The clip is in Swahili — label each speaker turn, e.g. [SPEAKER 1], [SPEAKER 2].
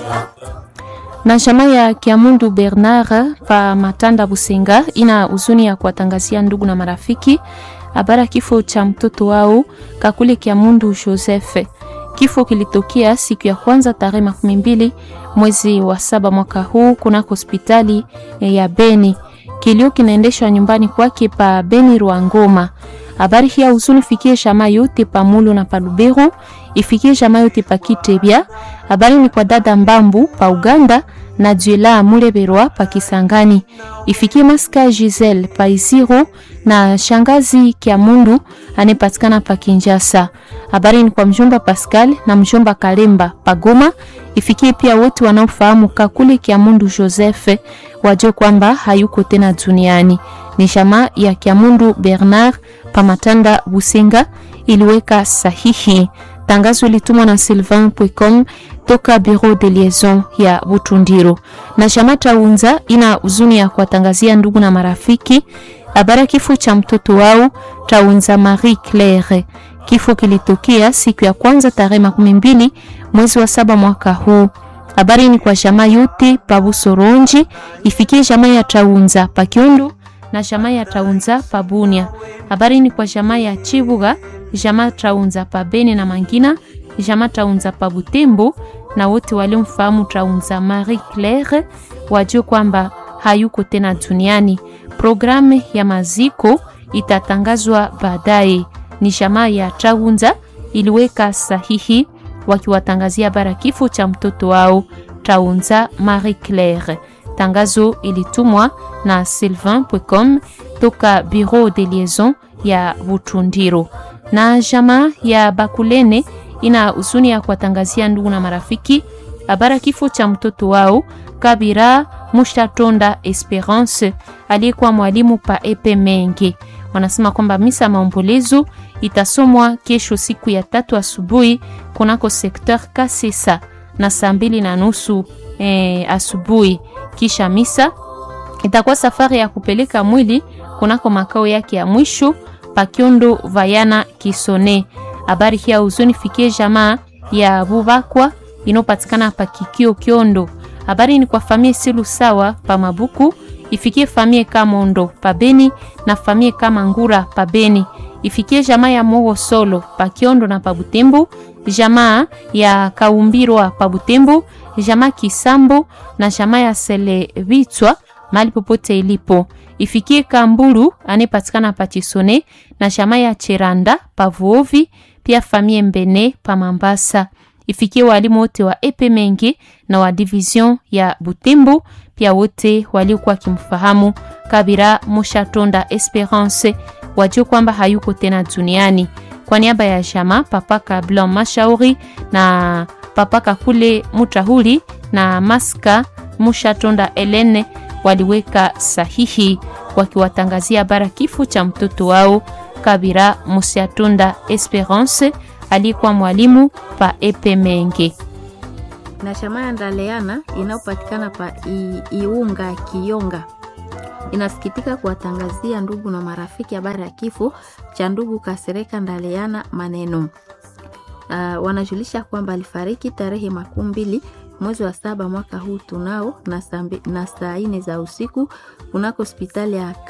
[SPEAKER 1] na jamaa ya Kiamundu Bernard pa Matanda Busenga ina huzuni ya kuwatangazia ndugu na marafiki habari ya kifo cha mtoto wao Kakule Kiamundu Joseph. Kifo kilitokea siku ya kwanza tarehe makumi mbili mwezi wa saba mwaka huu kunako hospitali ya Beni. Kilio kinaendeshwa nyumbani kwake pa Beni Rwangoma. Habari hii huzuni fikie jamaa yote pa Mulu na pa Lubero, ifikie jamaa yote pa Kitebya. Habari ni kwa dada Mbambu pa Uganda na Juela Muleberwa pa Kisangani, ifikie Maska Giselle pa Isiro na shangazi Kiamundu anayepatikana pa Kinjasa. Habari ni kwa mjomba Pascal na mjomba Kalemba pa Goma, ifikie pia wote wanaofahamu Kakule Kiamundu Joseph wajue kwamba hayuko tena duniani. Ni jamaa ya Kiamundu Bernard Pamatanda Busenga iliweka sahihi. Tangazo litumwa na Sylvain Pwecom toka Bureau de Liaison ya Butundiro. Na jamaa Taunza ina huzuni ya kuwatangazia ndugu na marafiki habari ya kifo cha mtoto wao Taunza Marie Claire. Kifo kilitokea siku ya kwanza tarehe makumi mbili mwezi wa saba mwaka huu. Habari ni kwa jamaa yote pa Busoronji, ifikie jamaa ya Taunza pa Kiondo na jamaa ya Taunza pa Bunia. Habari ni kwa jamaa ya Chibuga, jamaa Taunza pa Beni na Mangina, jamaa Taunza pa Butembo na wote waliomfahamu Taunza Marie Claire wajue kwamba hayuko tena duniani. Programu ya maziko itatangazwa baadaye. Ni jamaa ya Taunza iliweka sahihi wakiwatangazia bara kifo cha mtoto wao Taunza Marie Claire. Tangazo ilitumwa na Sylvain Pwecom toka Bureau de Liaison ya Butundiro. Na jamaa ya Bakulene ina huzuni ya kuwatangazia ndugu na marafiki habara kifo cha mtoto wao Kabira Mushtatonda Esperance aliyekuwa mwalimu pa Epe Menge. Wanasema kwamba misa maombolezo itasomwa kesho siku ya tatu asubuhi kunako sekteur Kasesa na saa mbili na nusu e, asubuhi. Kisha misa itakuwa safari ya kupeleka mwili kunako makao yake ya mwisho Pakiondo Vayana Kisone. Habari hii ya huzuni fikie jamaa ya Bubakwa inopatikana pa Kikio Kiondo. Habari ni kwa famie Silu sawa pa Mabuku, ifikie famie Kamondo pa Beni na famie kama Ngura pa Beni. Ifikie jamaa ya Mogo Solo pa Kiondo na pa Butembo, jamaa ya Kaumbirwa pa Butembo, jamaa Kisambo na jamaa ya Sele Vitwa mali popote ilipo. Ifikie Kamburu anayepatikana pa Chisone na jamaa ya Cheranda pa Vuovi, pia famie Mbene pa Mambasa. Ifikie walimu wote wa Epe Mengi na wa division ya Butembo, pia wote waliokuwa wakimfahamu Kabira Mushatonda Esperance wajue kwamba hayuko tena duniani. Kwa niaba ya jamaa Papa Kablan Mashauri na Papa Kakule Mutahuli na Maska Mushatonda Elene waliweka sahihi wakiwatangazia bara kifo cha mtoto wao Kabira Mushatonda Esperance aliyekuwa mwalimu pa Epe Menge.
[SPEAKER 2] na shama ya Ndaleana inayopatikana pa I, Iunga Kiyonga inasikitika kuwatangazia ndugu na marafiki habari ya kifo cha ndugu Kasereka Ndaleana Maneno. Uh, wanajulisha kwamba alifariki tarehe makumi mbili mwezi wa saba mwaka huu tunao na saa mbi- na saa ine za usiku kunako hospitali ya